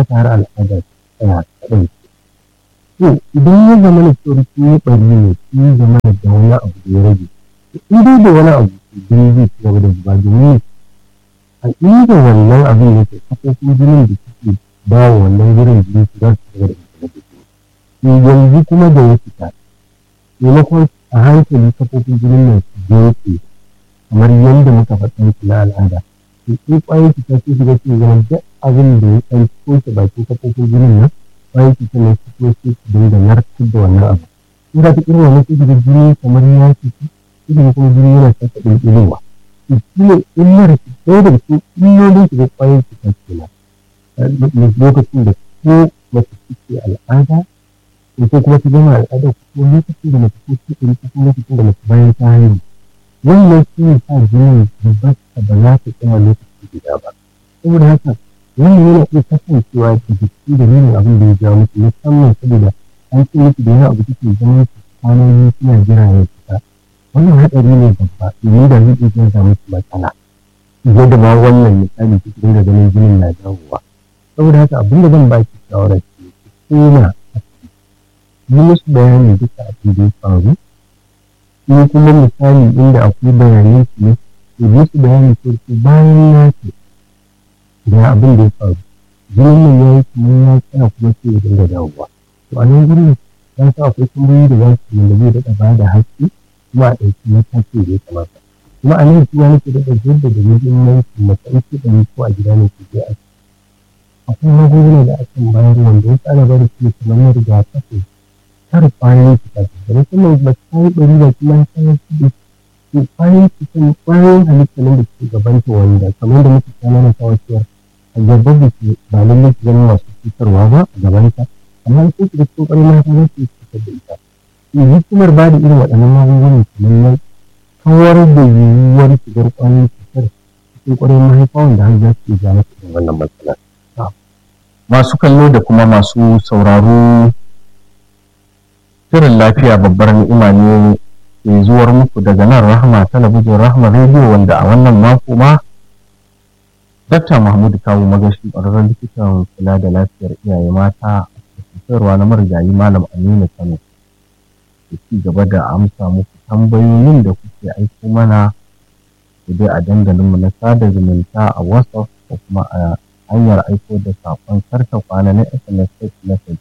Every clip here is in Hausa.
ta har al'ada tsaya kaɗai to idan ya zama na cewar kin yi ɓari ne kin zama da wani abu da ya rage in dai da wani abu jini zai ci gaba da zuba domin a inda wannan abin yake kafofin jinin da suke ba wa wannan wurin jini su za su ci gaba da zuba da jini yanzu kuma da ya fita maimakon a hankali kafofin jinin nan su yanke kamar yadda muka faɗa muku na al'ada to sai ƙwayoyin cuta sun shiga cikin zama duk abin da ya ɗan toshe bakin kafofin jinin nan ƙwayoyin cuta ne su kuma sai su dinga narkar da wannan abu in za ta irin wannan sai shiga jini kamar ya fita sai kuma jini yana sake ɗinɗinewa to shi ne illar su ɗaya daga cikin illolin shiga ƙwayoyin cuta kenan lokacin da ko mace take al'ada ko kuma ta gama al'ada ko lokacin da mace ko ta ɗari ko lokacin da mace bayan ta haihu wannan shi ne sa jinin zubarta ba za ta tsaya lokaci guda ba saboda haka wannan yana iya kasancewa da jiki da nuna abin da ya jawo musu musamman saboda an ce miki da yana abu take zama su kwanoni suna jira ya fita wannan haɗari ne babba domin da zai iya jawo musu matsala yadda ma wannan misali ki dinga ganin jinin na dawowa saboda haka abin da zan baki shawara ce ki koma yi musu bayani duka abin da ya faru in kuma misali inda akwai bayanan su ne to yi su bayani ko su bayan ya ce da abin da ya faru jinin nan ya yi kuma ya tsaya kuma sai ya dinga dawowa to a nan gurin ya sa akwai tambayoyi da za su yi da zai daɗa ba da haske kuma a ɗauki mataki da ya kamata kuma a nan kuma nake daɗa jaddada muhimmanci mace in ce ɗari ko a gida ne ke je a akwai magunguna da akan bayar wanda wasu ana bada su ne kamar na rigakafi kar kwayoyin cuta da musamman ba ta yi ɗari ba kuma ta yi su to kwayoyin cutan kwayoyin halitta nan da suke gabanta wanda kamar da muke kana na kawo cewa a gaban da ke ba lallai su zama masu cutarwa ba a gabanta amma sai su da cikin ƙwarai mata za su yi cutar da ita to hikimar ba da irin waɗannan magungunan kamar nan kawar da yiwuwar shigar kwayoyin cutar cikin ƙwarai mahaifa wanda har za su iya ja masa irin wannan matsalar. masu kallo da kuma masu sauraro shirin lafiya babbar ni'ima ne ke zuwar muku daga nan rahama talabijin rahama rediyo wanda a wannan mako ma dakta mahmud kawo magashi ƙwararren likitan kula da lafiyar iyaye mata a cutarwa na marigayi malam aminu kano da ci gaba da amsa muku tambayoyin da kuke aiko mana dai a dandalinmu na sada zumunta a whatsapp ko kuma a hanyar aiko da saƙon karta kwana na SMS text message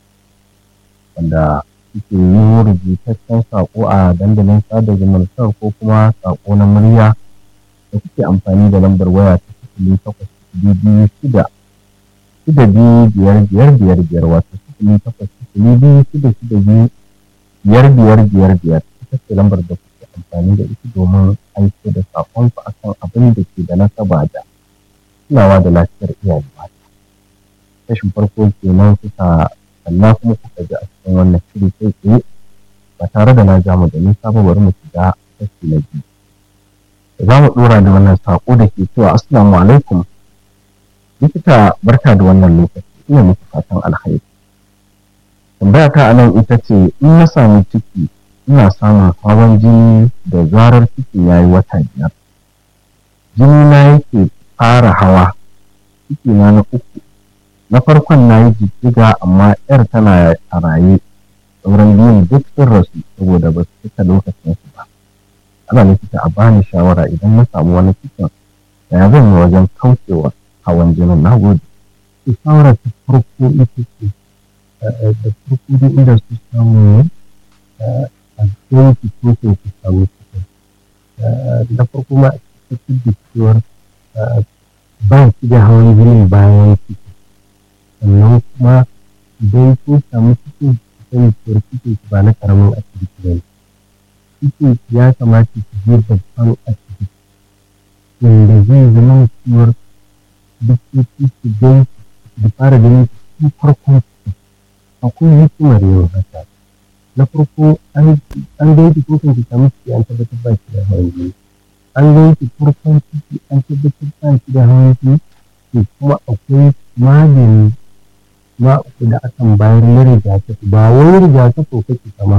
wanda suke yi rubutaccen saƙo a dandalin sada zumuntar ko kuma saƙo na murya da kuke amfani da lambar waya ta sifili takwas sifili biyu shida shida biyu biyar biyar biyar biyar wato sifili takwas sifili biyu shida shida biyu biyar biyar biyar biyar ita ce lambar da kuke amfani da ita domin aiko da saƙonku akan abin da ke da nasaba da kulawa da lafiyar iyaye mata kashin farko kenan kuka kalla kuma kuka ji a cikin wannan shiri kai tsaye ba tare da na ja mu da nisa ba bari mu shiga kashi na biyu za mu dora da wannan sako da ke cewa assalamu alaikum likita barka da wannan lokaci ina muku fatan alkhairi tambaya ta anan ita ce in na sami ciki ina samun hawan jini da zarar cikin yayi wata biyar jini na yake fara hawa ciki na na uku na farkon na yi jijjiga amma yar tana a raye sauran biyun duk sun rasu saboda ba su cika lokacin su ba ana likita a bani shawara idan na samu wani cikin ya zan yi wajen kaucewa hawan jinin na gode to shawara ta farko ita ce da farko dai inda su samu ne a cikin su ko ko su samu cikin da farko ma a cikin da cewar ba shi da hawan jini bayan ciki sannan kuma idan kun samu cikin sani cewar cikin ba na karamin asibiti ba ne cikin ya kamata ki je babban asibiti wanda zai zama cewar likitoci su gan da fara ganin cikin farkon ciki akwai hikimar yin haka na farko an gaiki ko kan ki samu ciki an tabbatar ba shi da hawan jini an gaiki farkon ciki an tabbatar ba shi da hawan jini to kuma akwai magani ma da akan bayar na rigakafi ba wai rigakafi kake kama